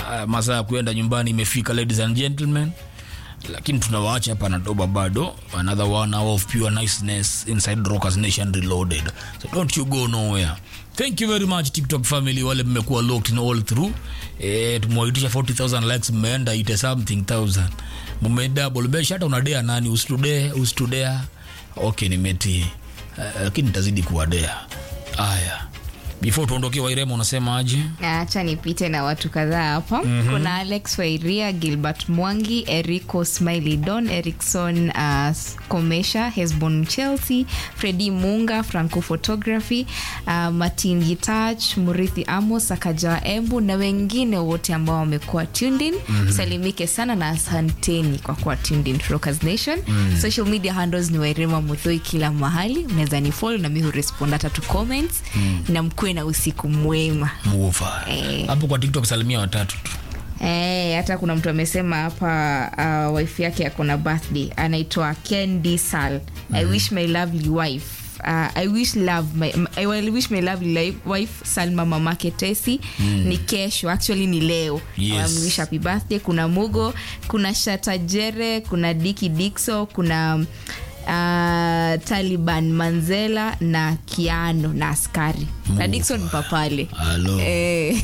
uh, masaa ya kuenda nyumbani imefika ladies and gentlemen lakini tunawaacha hapa na doba bado another one hour of pure niceness inside rockers nation reloaded so don't you go nowhere thank you very much tiktok family wale mmekuwa locked in all through eh, tumewaitisha 40000 likes mmeenda ite something thousand mmedouble besha hata unadea nani usitudea usitudea okay nimetii uh, lakini nitazidi kuwadea aya before tuondokee wairema unasema aje acha nipite na watu kadhaa hapa mm-hmm. kuna alex wairia gilbert mwangi erico smiley don erikson uh, komesha hesbon chelsea fredi munga franco photography uh, martin gitach murithi amos akaja embu na wengine wote ambao wamekuwa tuned in mm-hmm. salimike sana na asanteni kwa kuwa tuned in to Rockers nation mm-hmm. social media handles ni wairema muthoi kila mahali unaweza ni follow na mi hurespond hata tu comments mm-hmm. na mkuwe na usiku mwema muva Eh. hapo kwa tiktok salimia watatu tu Eh, hata kuna mtu amesema hapa uh, wife yake ako na birthday anaitwa ken dsal mm-hmm. i wish my lovely wife Uh, I wish love my, I will wish my lovely li- wife Salma mamake Tesi mm. ni kesho actually ni leo Yes. Um, wish happy birthday kuna Mugo kuna Shatajere kuna Diki Dixo kuna uh, Taliban Manzela na Kiano na askari na Mugo. Dixon papale halo eh.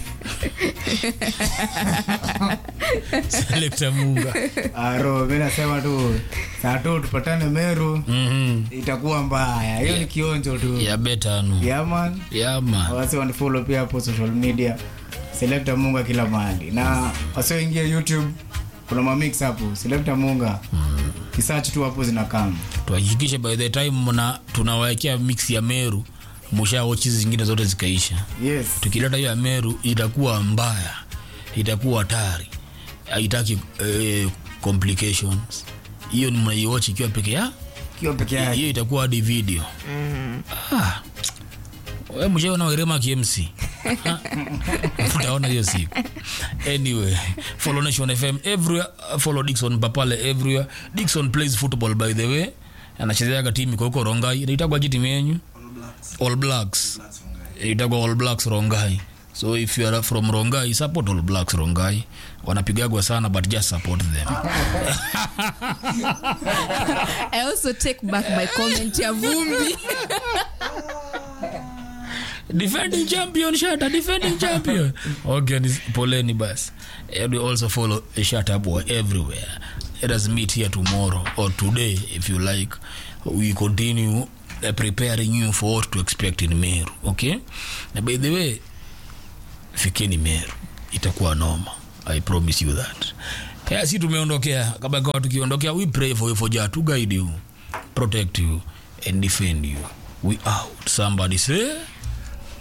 selekta munga aro mi nasema tu saa tu tupatane meru Mhm. itakuwa mbaya hiyo ni kionjo tu ya betanu yaman yama wasi wanifolo pia hapo social media selekta munga kila mahali na wasioingia youtube kuna mamix hapo selekta munga kisach tu hapo zinakama tuhakikishe by the time mna tunawawekea mix ya meru musha wochi zingine zote zikaisha yes tukileta hiyo ya meru itakuwa mbaya itakuwa hatari haitaki eh, complications hiyo ni mnaiwochi ikiwa peke ya kiwa peke yake hiyo itakuwa hadi video ah. we mshaona werema kmc utaona hiyo siku anyway follow nation fm everywhere follow dixon papale everywhere dixon plays football by the way anachezeaga timu iko huko rongai inaitagwa ji timu yenyu all blacks itagwa all blacks rongai so if you are from rongai support all blacks rongai wanapigagwa sana but just support them I also take back my comment ya vumbi defending champion shata defending champion okay ni poleni basi and we also follow shata boy everywhere let us meet here tomorrow or today if you like we continue uh, preparing you for what to expect in meru okay na by the way fikeni meru itakuwa noma i promise you that yeah, si tumeondokea kabla kawa tukiondokea we pray for you for jah to guide you protect you and defend you we out somebody say